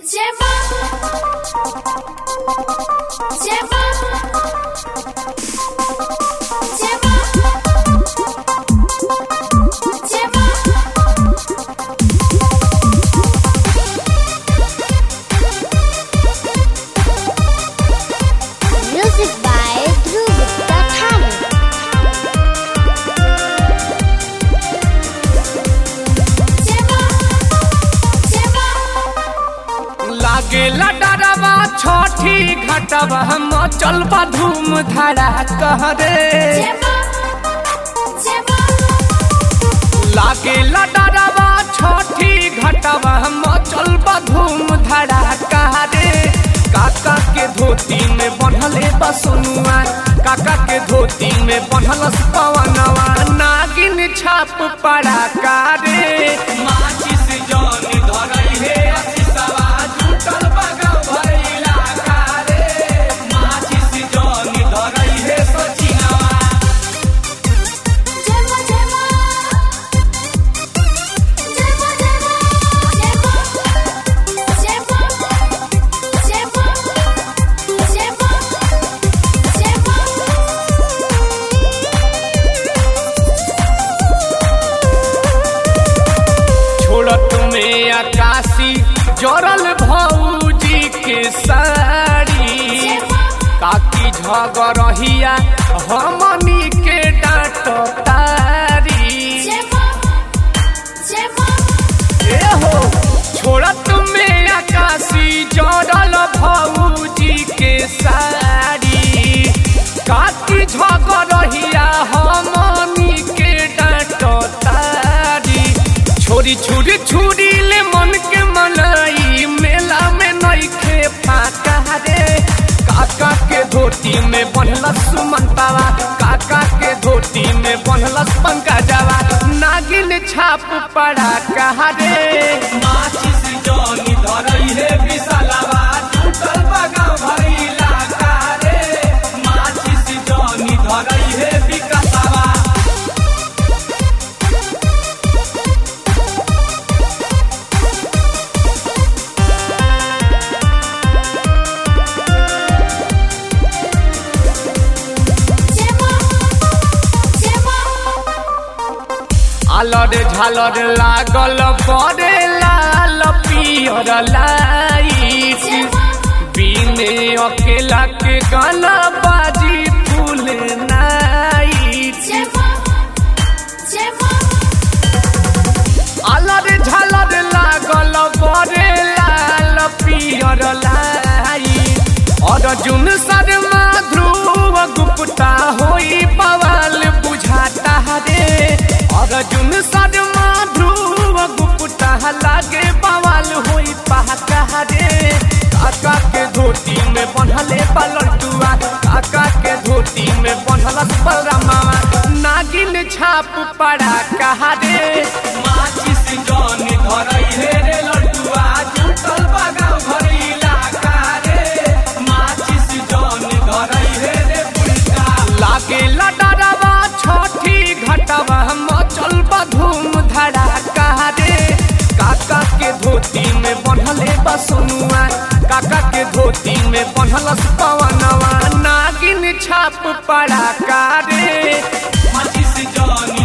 Lleva. Lleva. Lleva. Lleva. Music by Dhruv Gupta Thani. Lleva. Lleva. लागेला डरवा छठी घटवा हम चलबा धूम धड़ा कह रे Lleva. Lleva. लागेला डरवा छठी घटवा हम चलबा धूम धड़ा कह रे काका के धोती में बन्हले बसनुआ काका के धोती में बन्हलस पवनवा नागिन छाप पड़ा कारे माचिस जौन धरई हे असिसवा जुटल बगल भइला कारे माचिस जौन धरई हे सचिनवा Lleva. Lleva. Lleva. Lleva. Lleva. Lleva. Lleva. छोड़त में आकाशी जरल भौजी के साड़ी काकी झगरहिया हमनी के डांट तारी Lleva. Lleva. ए हो छोड़त में आकाशी जरल भौजी के साड़ी काकी झगरहिया हमनी के डांट तारी छोरी छुरी छुरी ले मन के मनाई मेला में नइखे फाका रे काका के धोती में बनलस सुमंतावा काका के धोती में बनलस पंकजवा नागिन छाप पड़ा कहा रे माचिस जौनी धरई हे विशालवा टूटल बगा भइला का रे माचिस जौनी धरई हे विकासवा Lleva. Lleva. आलर झालर लागल बड़े लाल पियर लाइट बिने अकेला के गाना बाजी फूल नाइट Lleva. Lleva. आलर झालर लागल बड़े लाल पियर लाइट अर्जुन शर्मा ध्रुव गुप्ता होई बवाल बुझाता रे अर्जुन शर्मा ध्रुव गुप्ता लागे बवाल होई पहाका रे काका के धोती में बंधले पलटुआ काका के धोती में बंधलस बलरामा नागिन छाप पड़ा कहा रे माचिस जौन धरई हे रे लड्डुआ जुटल बगा भरिला का रे माचिस जौन धरई हे रे पुलका लागे लडरवा छठी घटवा हम चलबा धूम धड़ाका रे काका के धोती में बंधले बसनुआ काका के धोती में बंधलस पवनवा नागिन छाप पड़ा का रे माचिस जौन